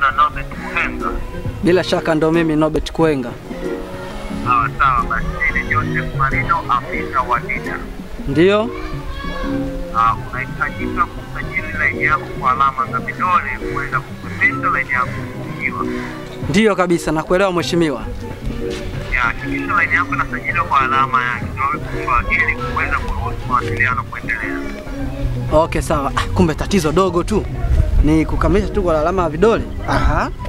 na Nobet Kuhenga. Bila shaka ndo mimi Nobet Kwenga. Sawa sawa, basi ni Joseph Marino, afisa wa NIDA. Ndiyo, Ah, unahitajika kusajili laini yako kwa alama za vidole kuweza kukwepesha laini yako kufungiwa. ndiyo kabisa, nakuelewa mheshimiwa. Ya, hakikisha laini yako inasajiliwa kwa alama ya kidole gumba ili kuweza kuruhusu mawasiliano kuendelea. Okay, sawa. Ah, kumbe tatizo dogo tu ni kukamilisha tu kwa alama ya vidole. Aha,